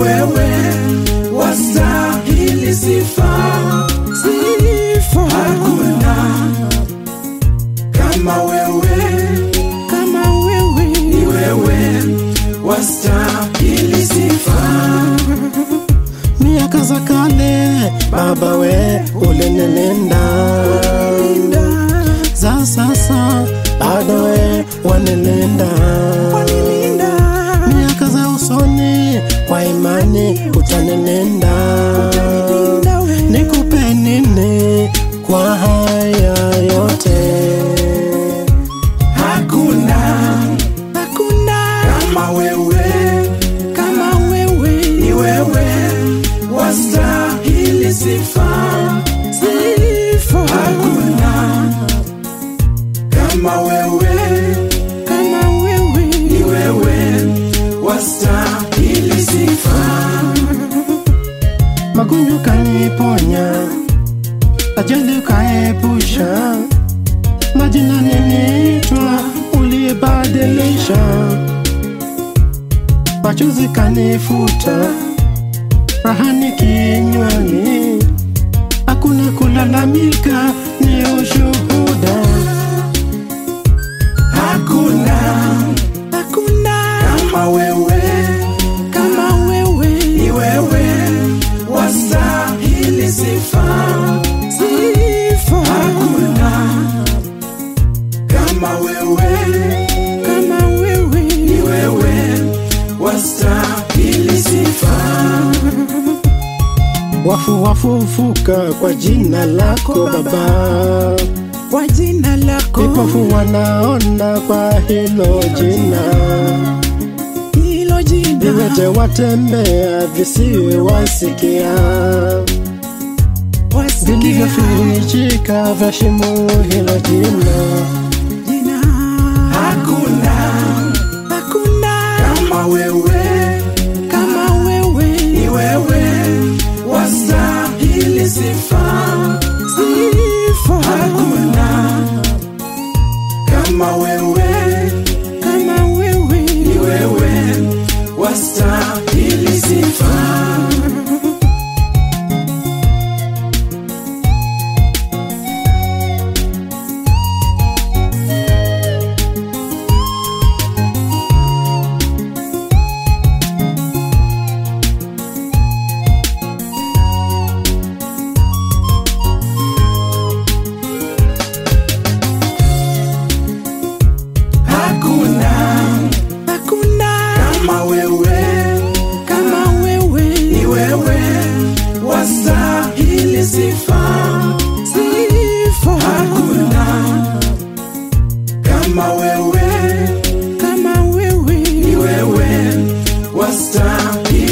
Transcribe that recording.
wewe wastahili sifa, sifa hakuna kama wewe, kama wewe ni wewe wastahili sifa. miaka za kale baba we ulinenenda za sasa bado we wanenenda wanilinda miaka za usoni kwa imani utanenenda Utanilinda we. nikupe nini kwa haya yote Hakuna hakuna kama wewe, kama wewe ni wewe wastahili sifa, sifa hakuna kama wewe, kama wewe ni wewe wastahili sifa. magonjwa kaniponya ajali ukaepusha majina niniitwa ulibadilisha machozi kanifuta rahani kinywani hakuna kulalamika ni ushuhuda Hakuna hakuna kama wewe, kama wewe ni wewe wastahili sifa, sifa hakuna kama wewe, kama wewe ni wewe wastahili sifa. wafu wafufuka kwa jina lako baba kwa jina lako vipofu wanaona kwa hilo jina hilo jina viwete watembea visiwe wasikia wasikia vilivyofichika vya shimo hilo jina jina Hakuna hakuna kama wewe, kama wewe ni wewe wastahili sifa, sifa hakuna kama wewe, kama wewe ni wewe wastahili sifa. Hakuna hakuna kama wewe, kama wewe ni wewe wastahili sifa, sifa hakuna kama wewe, kama wewe ni wewe wastahili